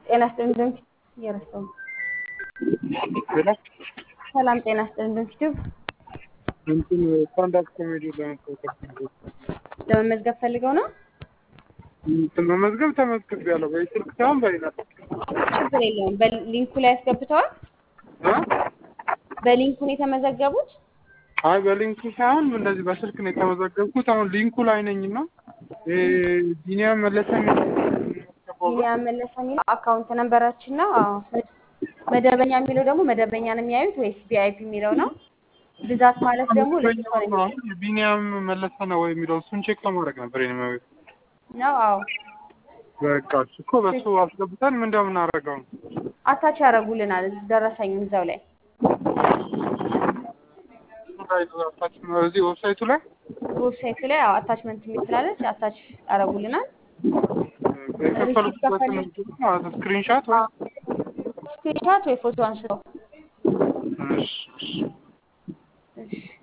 ጤና ይስጥልኝ ድንክ እየረሳሁ ነው። ሰላም ጤና ይስጥልኝ ድንክ ዩቲዩብ እንትን ስታንዳፕ ኮሜዲ ለመመዝገብ ለመመዝገብ ፈልገው ነው። እንትን መመዝገብ ተመዝግቤያለሁ። በስልክ ሳይሆን በሌላ ችግር የለውም። በሊንኩ ላይ ያስገብተዋል። እ? በሊንኩ ነው የተመዘገቡት። አይ በሊንኩ ሳይሆን እንደዚህ በስልክ ነው የተመዘገብኩት። አሁን ሊንኩ ላይ ነኝ እና ይሄ ቢኒያም መለሰ ቢኒያም መለሰ የሚለው አካውንት ነንበራችን ነው። አዎ። መደበኛ የሚለው ደግሞ መደበኛ ነው የሚያዩት ወይስ ቪአይፒ የሚለው ነው? ብዛት ማለት ደግሞ ለስልክ ነው የሚያዩት ቢኒያም መለሰ ነው ወይ የሚለው እሱን ቼክ ለማድረግ ነበር የኔ መቤት። ነው። አዎ በቃ እሱ እኮ በሱ አስገብተን ምን እንደምናደርገው ነው። አታች ያደርጉልናል ደረሰኙን እዛው ላይ እዚህ ዌብሳይቱ ላይ ዌብሳይቱ ላይ አዎ አታችመንት የሚል ስላለች አታች ያደርጉልናል። የከፈሉበትን ስክሪንሻት ወይ ስክሪንሻት ወይ ፎቶ አንስተው እሺ እሺ እሺ